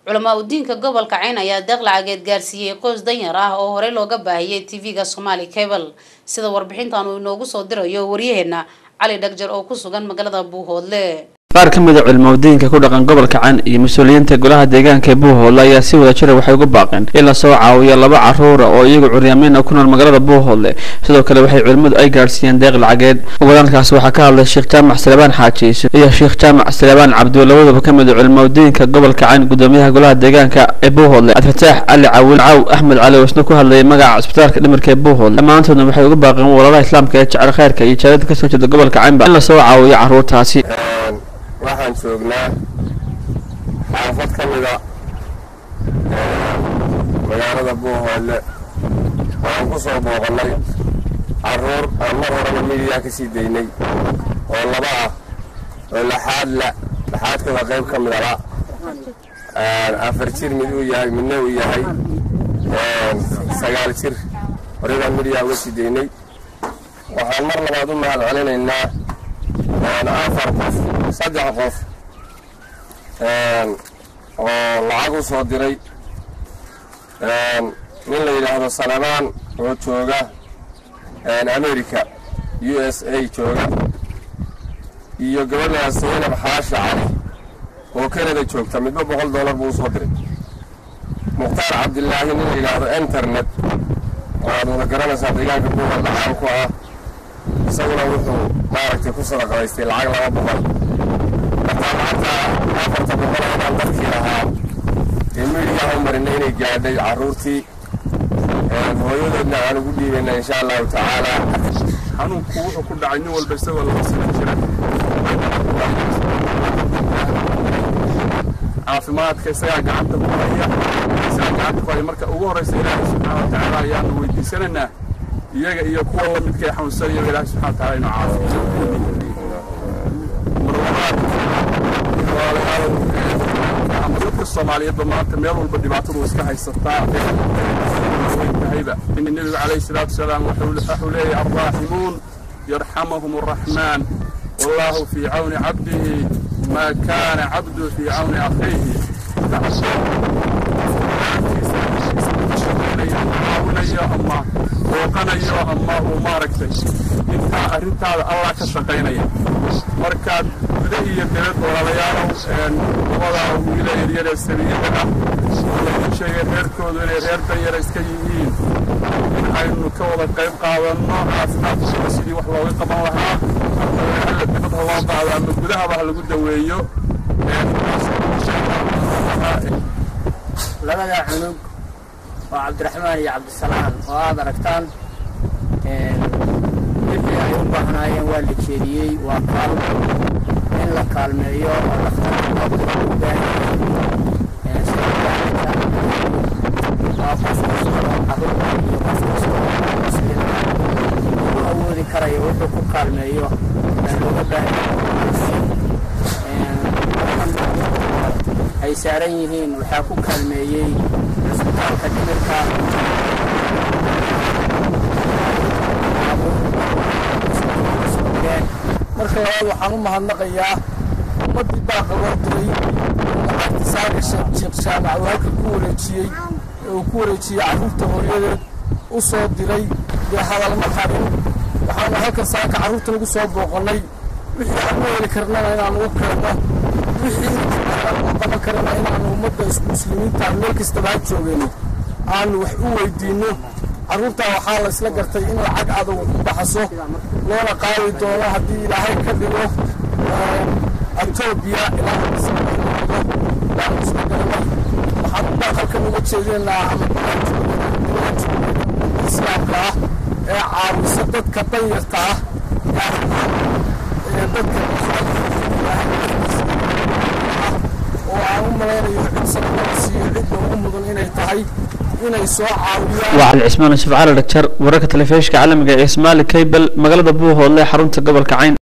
culamaa udiinka gobolka cayn ayaa deeq lacageed gaarsiiyey qoys danyar ah oo horey looga baahiyey tv-ga somaali cable sida warbixintan uu inoogu soo dirayo waryaheena cali dhagjar oo ku sugan magaalada buuhoodle qaar ka mid a culimaudiinka ku dhaqan gobolka can iyo mas-uuliyiinta golaha deegaanka ee buuhoodle ayaa si wada jira waxay uga baaqeen in lasoo caawiyo laba caruura oo iyagu curyaameyn ku nool magaalada buuhoodle sidoo kale waxay culimmadu ay gaadhsiiyeen deeq lacageed wadalkaas waxaa ka hadlay sheekh jaamac salebaan xaajiise iyo sheekh jaamac salebaan cabdi labadaba ka mid a culimaudiinka gobolka can gudoomiyaha golaha deegaanka ee buuhoodle cabdifataax cali cawil caw axmed cali oo isna ku hadlayay magaca cisbitaalka dhimirka ee buuhoodle dhammaantoodna waxay uga baaqeen walaalaha islaamka ee jecel khayrka iyo jaalada kasoo jeeda gobolka canba in lasoo caawiyo caruurtaasi waxaan joognaa xaafad ka mida magaalada buuhoodle waxaan ku soo booqannay carruur aan mar horeba midiyaa ka sii daynay oo laba ah oo laxaad la laxaadkooda qayb ka midaba afar jir mid uu yahay midna uu yahay sagaal jir horibaan midiyaa uga sii daynay waxaan mar labaad u mahad celinaynaa afar qof saddex qof oo lacag u soo diray nin la yidhaahdo salabaan oo jooga america u s a jooga iyo gabadha saynab xaasha cali oo canada joogta midba boqol dollar buu usoo diray mukhtaar cabdilaahi nin la yidhaahdo internet waaad wada garanaysaa deegaanka buuhoodla caan ku ah isaguna wuxuu maaragtay ku sadaqadaystay lacag laba boqol markaa lacagta afarta boqol inaan dadkii lahaa ee midiyaha u marinay inay gaadhay carruurtii hooyadoodna aan ugu dhiibayna insha allahu tacaala xanuunku wuxuu ku dhacay nin walba isagoo laba sano jira caafimaadka isagaa gacanta ku haya isagaa gacanta ku haya marka ugu horraysa ilaahay subxaana wa tacaala ayaanu weydiisanaynaa iyaga iyo kuwa la midka ee xanuunsanaya ilaahay subxana wa taala inuu caafiyo marlabaad walaalayaal ama dadka soomaaliyeedba maanta meel walba dhibaatadu iska haysataa tahayba nebigu calayhi salaatu wasalaam wuxuu leeyahay alraaximuun yarxamahum arraxmaan wallahu fii cawni cabdihi maa kaana cabdu fii cawni akhiihi caawinayo ama booqanayo ama uu maaragtay intaa arrintaada allah ka shaqaynaya markaad guda iyo debad walaalayaalow labada wiila yaryaree sabiyada ah lagu sheegay reerkoodu inay reer danyara iska yihiin in aynu ka wada qayb qaadanno caafimaadkooda sidii wax looga qaban lahaa alla dibad ha loo qaado ama gudahaba ha lagu daweeyo labada cunug oo cabdiraxmaan iyo cabdisalaam oo aad aragtaan wixii ay u baahnaayeen waa la jeediyey waa kaalmo in la kaalmeeyo oo dhakhtarka u baahanyahay sida waa qof kastoo caruurta iyo qof kastoo muslim u awoodi karaya wuxuu ku kaalmeeyo baa looga baahanyahay ay saaran yihiin waxaa ku kaalmeeyey cisbitaalka dhimirka marka labaad waxaan u mahadnaqayaa ummaddii baaqa loo diray lacagta saaka sheekh jaamac uu halka ku wareejiyey ee uu ku wareejiyey carruurta hooyadeed u soo diray dee hadalma qarin waxaanu halkan saaka carruurta lagu soo booqannay wixii aan u heli karnana inaan ugu keenno wixii aan u qaban karana inaanu ummadda muslimiinta meel kastaba ha joogeenno aanu wax u weydiinno carruurtaa waxaa la isla gartay in lacag adag ku baxaso loona qaadi doono haddii ilaahay ka dhigo etoobiya ilaa ismaido waanu isla garanay waxaan u baaqalkan uga jeedinaynaa ama islaamka ah ee caawisa dadka danyarta ah ee dadka oo aan u malaynayo cid sanadada siiyo cidda ugu mudan inay tahay inay soo caawiyaan waa cali cismaan yusuf cali dhagjar wararka telefishinka caalamiga ee ismaali kaybel magaalada buuhoodle xarunta gobolka cayn